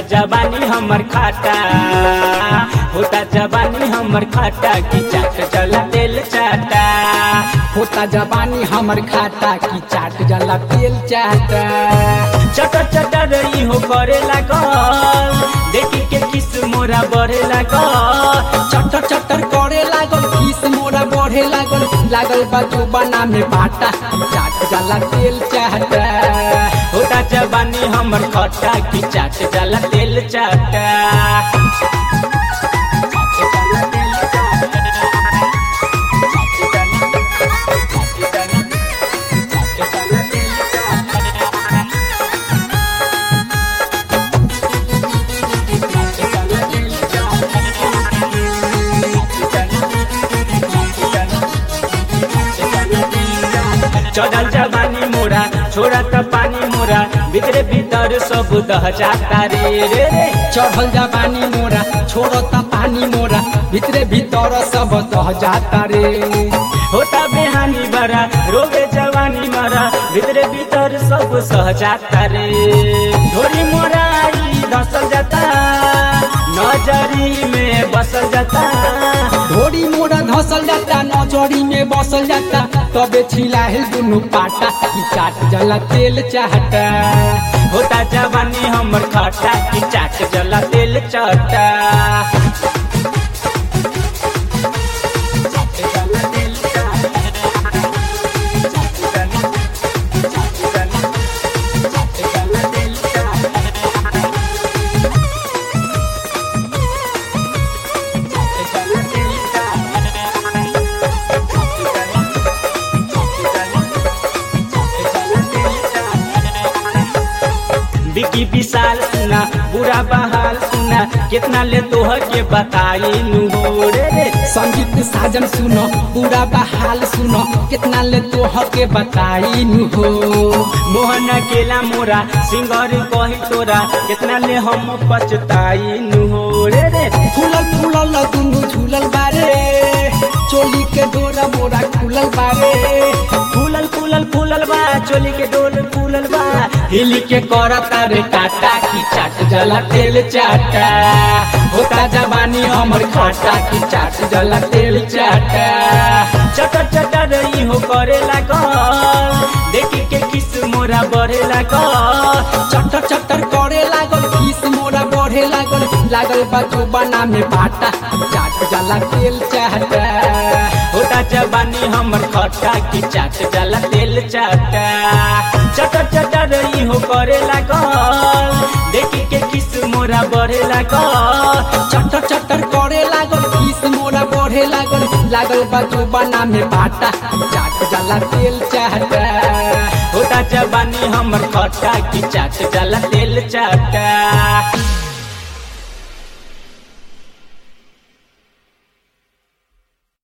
जवानी हमर खाटा होता जवानी हमर खाटा की चाट जला तेल चाटा होता जवानी हमर खाता की चाट जला तेल चाट चटर चटर ई हो करे लागल देखी के किस मोरा बढ़े लागल चटर चटर करे लागल किस मोरा बढ़े लागल लागल बा बना में बाटा चाट जला तेल चाट होता जवानी हमर खट्टा की चाट जला तेल चाटा चढ़ल जवानी मोरा छोड़ा त पानी मोरा भितरे भीतर सब दह जाता रे रे रे चढ़ल जवानी मोरा छोड़ता पानी मोरा भितरे भीतर सब दह जाता रे होता बेहानी बरा रोगे जवानी मरा भितरे भीतर सब सह जाता रे थोड़ी मोरा ई धसल जाता नजरी में बसल जाता ढोरी मोरा धसल जाता नजरी में बसल जाता तबे छिला है दुनु पाटा की चाट जला तेल चाहता होता जवानी हमर खट्टा की चाट जला तेल चटा बिकी विशाल सुना बुरा बहाल सुना कितना ले तोह के बताई नु हो रे रे संगीत साजन सुनो पूरा बहाल सुनो कितना ले तोह के बताई नु हो मोहन अकेला मोरा सिंगर कही तोरा कितना ले हम पछताई नु हो रे रे फूलल फूलल दुनु झूलल बारे चोली के डोरा मोरा खुलल बारे फूलल फूलल फूलल बा चोली के डोल फूलल बा हिली के करता रे टाटा की चाट जला तेल चाटा होता जवानी हमर खाटा की चाट जला तेल चाटा चटर चटर ई हो करे लागल देखी के किस मोरा बढ़े लागल चटर चटर करे लागल किस मोरा बढ़े लागल लागल बा बना में बाटा चाट जला तेल चाटा होता जवानी हमर खट्टा की चाट जला तेल चाटा चटर चटर ई हो करे लागल देखी के किस मोरा बढ़े लागल चटर चटर करे लागल किस मोरा बढ़े लागल लागल बा बना में बाटा चाट जला तेल चाटा होता जवानी हमर खट्टा की चाट जला तेल चाटा